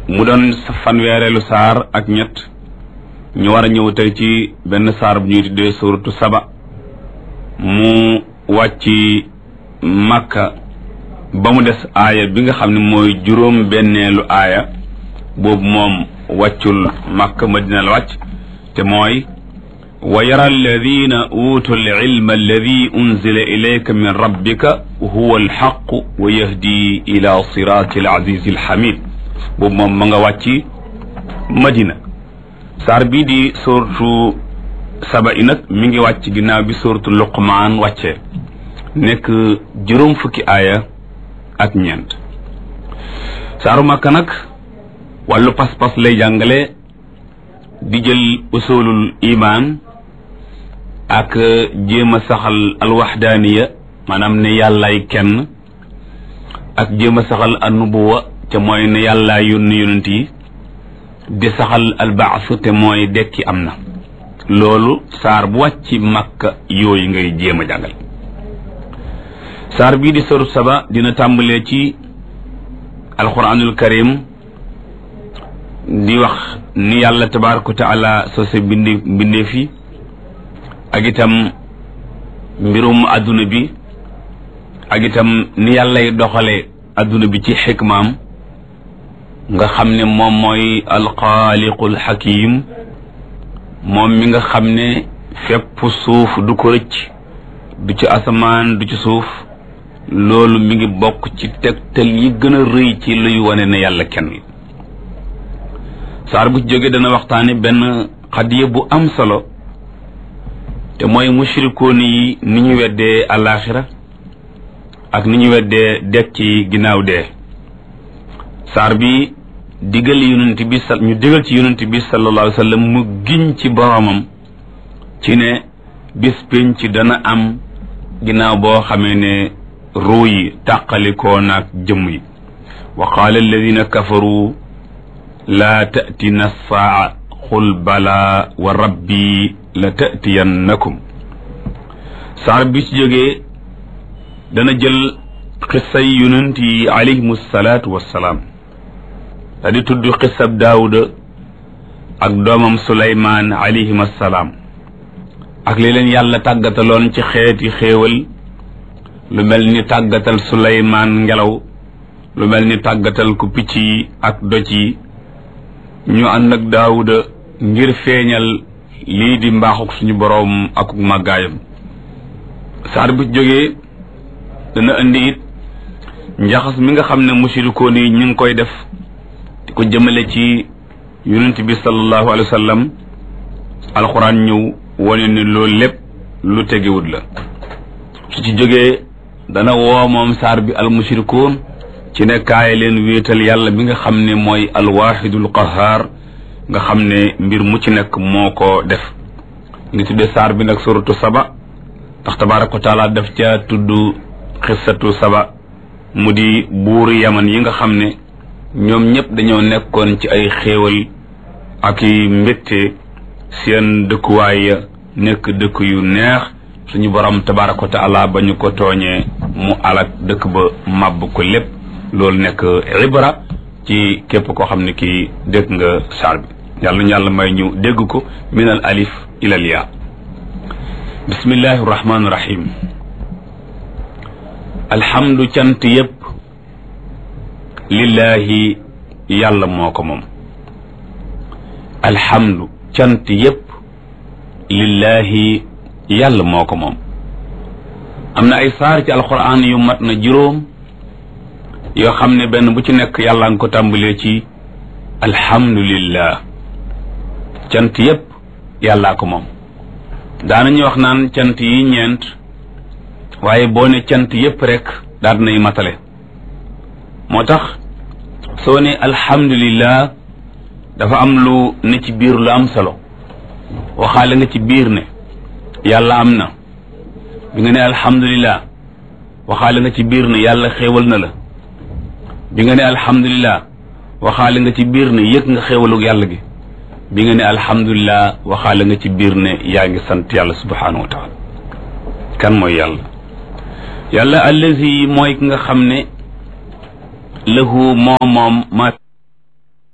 mu doon fanweereelu saar ak ñett ñu war a ñëw tey ci benn saar bu ñuy tuddee suratu saba mu wàcc màkka ba mu des aaya bi nga xam ne mooy juróom benneelu aaya boobu moom wàccul màkka madina la wàcc te mooy wa yara alladina utu alilma alladi unzila ilayka min rabbika huwa alxaqu wa yahdi ila sirati alazizi alxamid boobu moom ma nga wàcc madina saar bii di suratu saba i nag mi ngi wàcc ginnaaw bi suratu luqmaan wàccee nekk juróom fukki aaya ak ñeent saaru màkka nag wàllu pas-pas lay jàngale di jël usulul iman ak jéem a saxal alwaxdaaniya maanaam ne yàllaay kenn ak jéem a saxal annubuwa te mooy ne yàllaay yónni yonent yi di saxal albaas te mooy dekki am na loolu saar bu wàcc makka yooyu ngay jéem a jàngal saar bii di soru saba dina tàmbalee ci alquranul karim di wax ni yàlla tabaraka wa taala sose bindi mbindee fi ak itam mbirum adduna bi ak itam ni yàllay doxale adduna bi ci xikmaam nga xam ne moom mooy alxaaliqul xakim moom mi nga xam ne fépp suuf du ko rëcc du ci asamaan du ci suuf loolu mi ngi bokk ci tegtal yi gën a rëy ci luy wane ne yàlla kenn saar bu ci jógee dana waxtaane benn xadiya bu am solo te mooy mushrikoon yi ni ñu weddee alaxira ak ni ñu weddee dekk ci ginnaaw dee saar bi digal yonent bi sa ñu digal ci yonent bi sallallahu alayhi wa sallam mu giñ ci boromam ci ne bis pénc dana am ginnaaw boo xamee ne ruu yi tàqalikoo naag jëmm yi wa qaala alladina kafaru laa tatina saa xul bala wa rabbi la tatiyannakum saar bi ci jógee dana jël xissay yonent yi alayhim salaatu wassalaam da di tudd xissab daawuda ak doomam suleymaan alayhim assalaam ak li leen yàlla tàggataloon ci xeeti xéewal lu mel ni tàggatal suleymaan ngelaw lu mel ni tàggatal ku picc yi ak doj yi ñu ànd ak daawuda ngir feeñal lii di mbaaxuk suñu boroom ak màggaayam saar bu jógee dana indi it njaxas mi nga xam ne mushrikoon yi ñu ngi koy def di ko jëmale ci yonent bi sallallahu alayhi wa sallam alxuraan ñëw wane ni loolu lépp lu tegewut la su ci jógee dana woo moom saar bi al mushrikoon ci ne kaay leen wéetal yàlla bi nga xam ne mooy alwaxidul qahaar nga xam ne mbir mu ci nekk moo ko def ngi tudde saar bi nag suratu saba ndax tabaraka wa taala daf ca tudd xissatu saba mu di buuri yaman yi nga xam ne ñoom ñëpp dañoo nekkoon ci ay xéewal ak i mbégte seen dëkkuwaay ya nekk dëkk yu neex suñu borom tabaraka wa taala ba ñu ko tooñee mu alak dëkk ba màbb ko lépp loolu nekk ibra ci képp koo xam ne kii dégg nga saar bi yàlla ñu yàlla may ñu dégg ko min al alif ila al yaa bismillahi rahmaani rahim alhamdu cant yépp lillahi yàlla moo ko moom alhamdu cant yépp lillahi yàlla moo ko moom am na ay saar ci alquran yu mat na juróom yoo xam ne benn bu ci nekk yàlla nga ko tàmbalee ci alhamdulillah cant yépp yàllaa ko moom daanañuy wax naan cant yi ñeent waaye boo ne cant yépp rek daal dinay matale moo tax soo ne alhamdulillah dafa am lu ne ci biir lu am solo waxaale nga ci biir ne yàlla am na bi nga ne alhamdulillah waxaale nga ci biir ne yàlla xéewal na la bi nga ne alhamdulillah waxaale nga ci biir ne yëg nga xéewalug yàlla gi bi nga ne alhamdulillah waxaale nga ci biir ne yaa ngi sant yàlla subhanahu wa taala kan mooy yàlla yàlla allazi mooy ki nga xam ne lahu moom moom ma